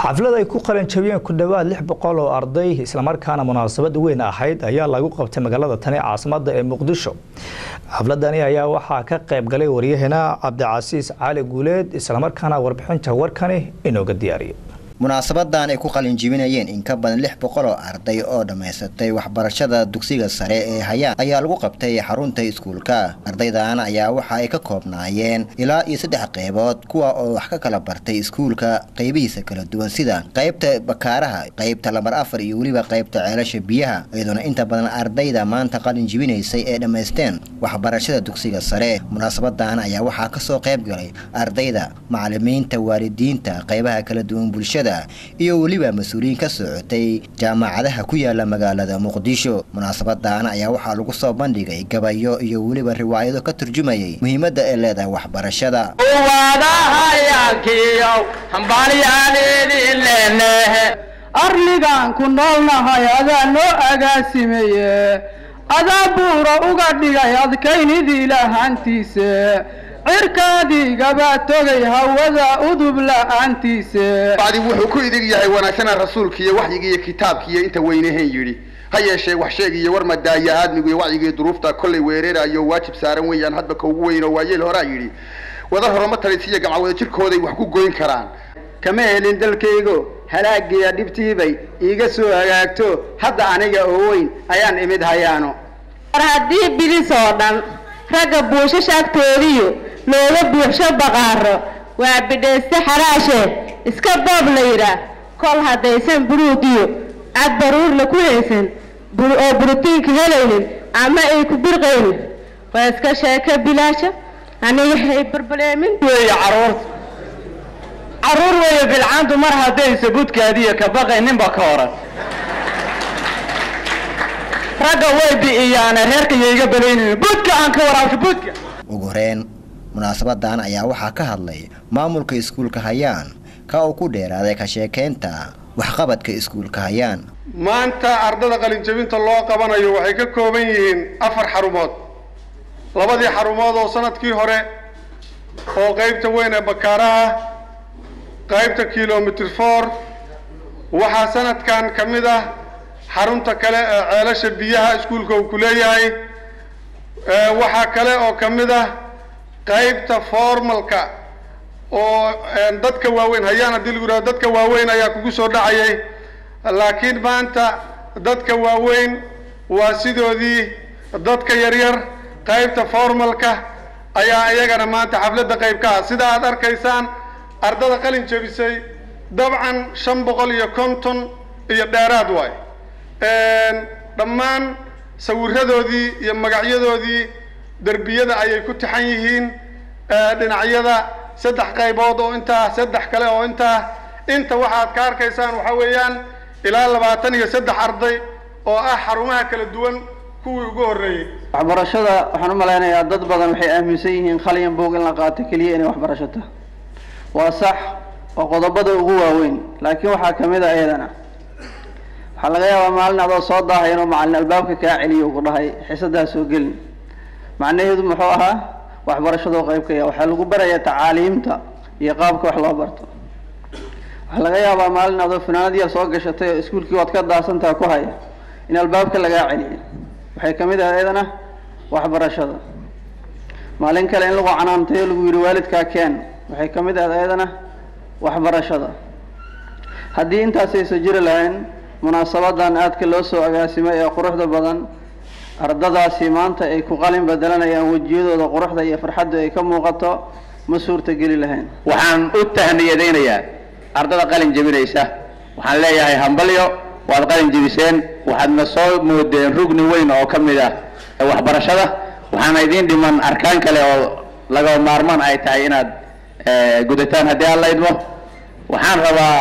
xaflad ay ku qalin jabiyeen ku dhowaad lix boqol oo arday islamarkaana munaasabad weyn ahayd ayaa lagu qabtay magaalada tani caasimada ee muqdisho xafladani ayaa waxaa ka qayb galay waryaheena cabdicasiis cali guuleed islamarkaana warbixinta warkani inooga diyaariyay munaasabadan ay ku qalin jibinayeen in ka badan lix boqol oo arday oo dhammaysatay waxbarashada dugsiga sare ee hayaan ayaa lagu qabtay xarunta iskuulka ardaydan ayaa waxa ay ka koobnaayeen ilaa iyo saddex qeybood kuwa oo wax ka kala bartay iskuulka qeybihiisa kala duwan sida qeybta bakaaraha qeybta lambar afar iyo weliba qeybta ceelasha biyaha iyadoona inta badan ardayda maanta qalin jibinaysay ee dhammaysteen waxbarashada dugsiga sare munaasabadan ayaa waxaa kasoo qayb galay ardayda macalimiinta waalidiinta qeybaha kala duwan bulshada iyo weliba mas-uuliyiin ka socotay jaamacadaha ku yaala magaalada muqdisho munaasabadan ayaa waxaa lagu soo bandhigay gabayo iyo weliba riwaayado ka turjumayay muhiimadda ay leedahay waxbarashada arligaan ku noolnahay adaa noo agaasimeeye adaa buura uga dhigay adkaynidii lahaantiise cirkaadiigabaa togay hawada udub la'aantiise bacdi wuxuu ku idig yahay wanaagsana rasuulkiiyo waxyigiiyo kitaabkiiyo inta weynaheen yidhi ha yeeshee wax sheegiyo war madaaya aadmigu iyo wacyigiiyo duruufta kollay weerarayo waajib saaran weeyaan hadba ka ugu weyn oo waayeel horaa yidhi wada horoma talisiiyo gamcawada jirkooday wax ku goyn karaan kama helin dalkaygo halaagiya dhibtiibay iiga soo hagaagto hadda aniga oo weyn ayaan imid hayaano war haddii bidis oo dhan ragga buushasha agtoodiyo looga buuxsho baqaaro waa bidhayste xaraashe iska boob la yidhaah kol haddaysan buruugiyo cad baruurla ku haysan oo burotiinka helaynin ama ay ku birqaynin waa iska sheeko bilaasha aniga hay barbaleemin weeye caruurta caruur weeye bilcaantu mar haddaysa budkaadiyo ka baqayninba ka oran ragga way bi'iyaane reerka yayga balaynin budka aan ka waraabsho budka ugu horeen munaasabadan ayaa waxaa ka hadlay maamulka iskuulka hayaan ka uu ku dheeraaday ka sheekaynta waxqabadka iskuulka hayaan maanta ardada qalinjabinta loo qabanayo waxay ka kooban yihiin afar xarumood labadii xarumood oo sanadkii hore oo qeybta weyn ee bakaaraha qaybta kilomitr for waxaa sanadkan ka mid ah xarunta kale ee ceelasha biyaha iskuulka uu ku leeyahay waxaa kale oo ka mid ah qaybta formalka oo dadka waaweyn hayaan haddii lagu yidhahdo dadka waaweyn ayaa kugu soo dhacayay laakiin maanta dadka waaweyn waa sidoodii dadka yaryar qaybta formalka ayaa iyagana maanta xafladda qayb ka ah sida aad arkaysaan ardada qalin jabisay dabcan shan boqol iyo konton iyo dheeraad waay dhammaan sawiradoodii iyo magacyadoodii derbiyada ayay ku taxan yihiin dhinacyada saddex qaybood oo intaa saddex kale oo intaa inta waxaad ka arkaysaan waxaa weeyaan ilaa labaatan iyo saddex arday oo ah xarumaha kala duwan kuwii ugu horreeyey waxbarashada waxaan u malaynayaa dad badan waxay aaminsan yihiin khaliyan boog in la qaato keliya inay waxbarashato waa sax waa qodobada ugu waaweyn laakiin waxaa ka mid a iyadana waxaa laga yaabaa maalin adoo soo daahay inuu macalin albaabka kaa celiyo ugu dhahay xiisadaa soo gelin macnaheedu muxuu ahaa waxbarashadoo qayb ka ya waxaa lagu barayaa tacaaliimta iyo qaabka wax loo barto waxaa laga yaabaa maalin adoo fanaanad yar soo gashatay oo iskuulkii waad ka daasantaha ku haya in albaabka lagaa celiyo waxay kamid ahay iyadana waxbarashada maalin kale in lagu canaantay oo lagu yidhi waalidkaa keen waxay ka mid ahayd iyadana waxbarashada haddii intaasaysa jiri lahayn munaasabadan aadka loo soo agaasimay ee quruxda badan ardadaasi maanta ay ku qalin bedelanayaan wejiyadooda quruxda iyo farxaddu ay ka muuqato ma suurta geli lahayn waxaan u tahniyadaynayaa ardada qalin jebinaysa waxaan leeyahay hambalyo waad qalin jebiseen waxaadna soo moodeen rugni weyn oo ka mid ah waxbarashada waxaana idiin dhiman arkaan kale oo laga maarmaan ay tahay inaad gudataan haddii aan la idmo waxaan rabaa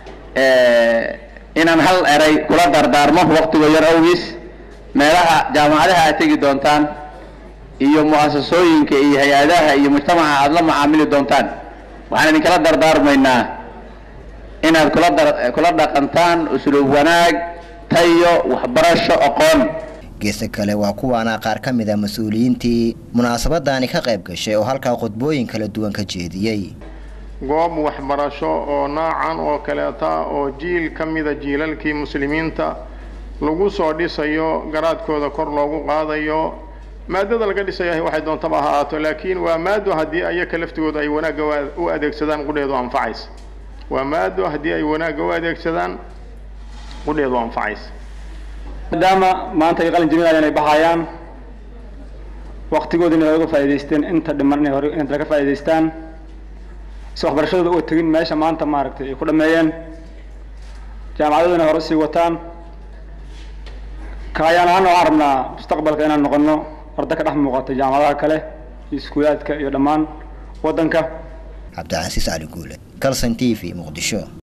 inaan hal eray kula dardaarmo waktigo yar awgiis meelaha jaamacadaha aad tegi doontaan iyo mu'asasooyinka iyo hay-adaha iyo mujtamaca aada la macaamili doontaan waxaan idinkala dardaarmaynaa inaad kula dar kula dhaqantaan usluub wanaag tayo waxbarasho aqoon geesta kale waa kuwaana qaar ka mid a mas-uuliyiintii munaasabadani ka qayb gashay oo halkaa khudbooyin kala duwan ka jeediyey goob waxbarasho oo noocan oo kaleeta oo jiil ka mida jiilalkii muslimiinta lagu soo dhisayo garaadkooda kor loogu qaadayo maadada laga dhisayahay waxay doontaba ha ahaato laakiin waa maado haddii ayaka laftigooda ay wanaagga u adeegsadaan qudheedu anfacaysa waa maado haddii ay wanaagga u adeegsadaan qudheedu anfacaysa maadaama maanta ay qalin jebinayaan ay baxayaan waqtigooda inay oga faa'iidaysteen inta dhiman inay hore inta laga faa'iidaystaan si waxbarashadooda uga tegin meesha maanta maaragtay ay ku dhameeyeen jaamacadooda inay hore sii wataan kaayaan ahaan waxaan rabnaa mustaqbalka inaan noqono arda ka dhex muuqata jaamacadaha kale iyo iskuulaadka iyo dhammaan waddanka cabdicasiis cali guule calson t v muqdisho